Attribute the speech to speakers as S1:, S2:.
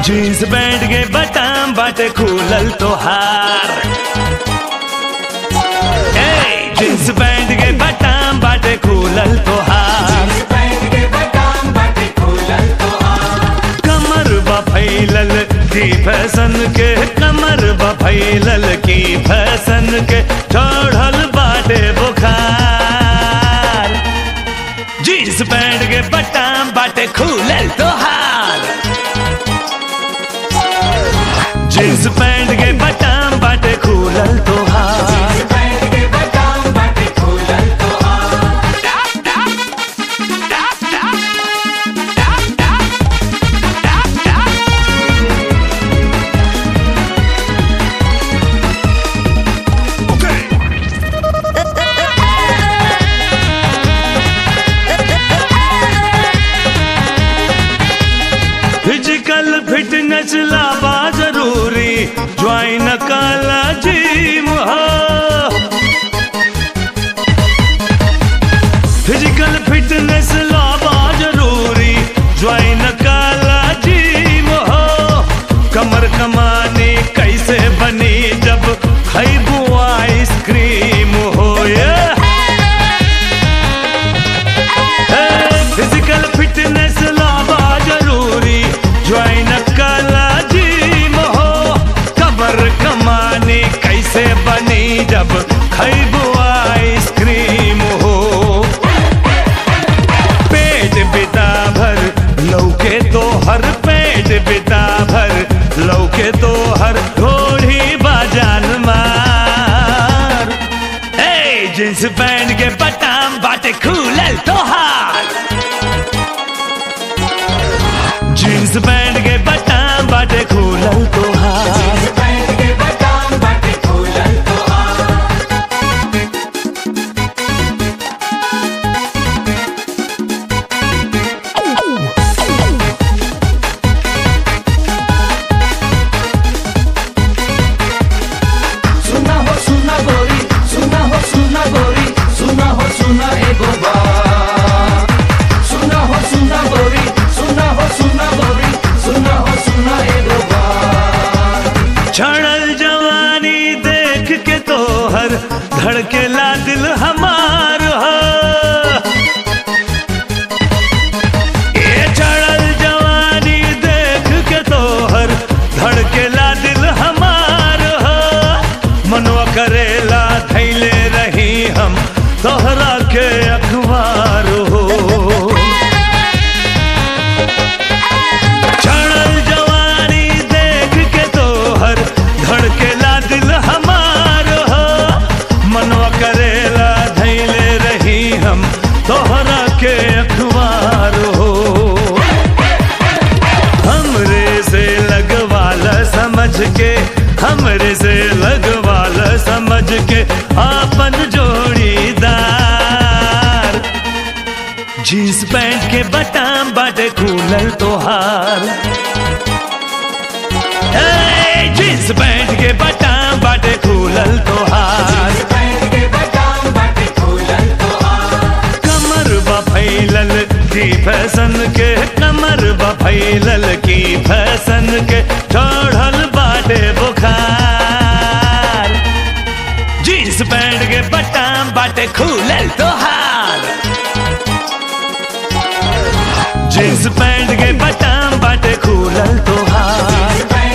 S1: Jeans pant के बटाम बाटे खुलल तोहार ए जीन्स पैंट के बटाम बाटे खुलल तोहार कमर बा फैलल की फैशन के कमर बा फैलल की फैशन के चढ़ल बाटे बुखार जीन्स पैंट के बटाम बाटे खुलल तोहार जीन्स पैंट के बटाम बाटे खुलल तोहार फिजिकल फिटनेस लाबा जरूरी ज्वाइन काला जिम फिजिकल फिटनेस लाबा जरूरी ज्वाइन काला जिम हो कमर कमाने कैसे बनी जब खैबू आइसक्रीम हो yeah! फिजिकल फिटनेस लावा जरूरी ज्वाइन काला जिम हो कबर कमाने कैसे बनी जब खैबू आइसक्रीम हो पेट बिता भर लौके तो हर पेट बिता भर लौके तो हर घोड़ी बाजान मार ए जींस पैंट के बटाम बाटे खुलल तोहार जींस पैंट के बटाम बाटे खुलल तोहार
S2: सुना हो सुना गोरी सुना हो सुना गोरी सुना हो सुना एगो बात सुना हो सुना गोरी सुना हो सुना गोरी सुना हो सुना एगो बात
S1: क्षणल जवानी देख के तो हर धड़केला दिल हमार हो ये क्षणल जवानी देख के तो हर धड़केला दिल हमार हो मनवा करेला थैले रही हम तोहरा के अखबार हो क्षणल जवानी देख के तो हर धड़केला दिल हमार हो मनवा करेला धैले रही हम तोहरा के अखबार हो हमरे से लगवाल समझ के हमरे से लगवाल समझ के आपन जोड़ीदार जींस पैंट के बटाम बाटे खुलल तोहार ए, जींस पैंट के बटाम बाटे खुलल तोहार कमर बा फैलल की फैशन के कमर बा फैलल की फैशन के चढ़ल बाटे बुखार जींस पैंट के बटाम बाटे खुलल तोहार जींस पैंट के बटाम बाटे खुलल तोहार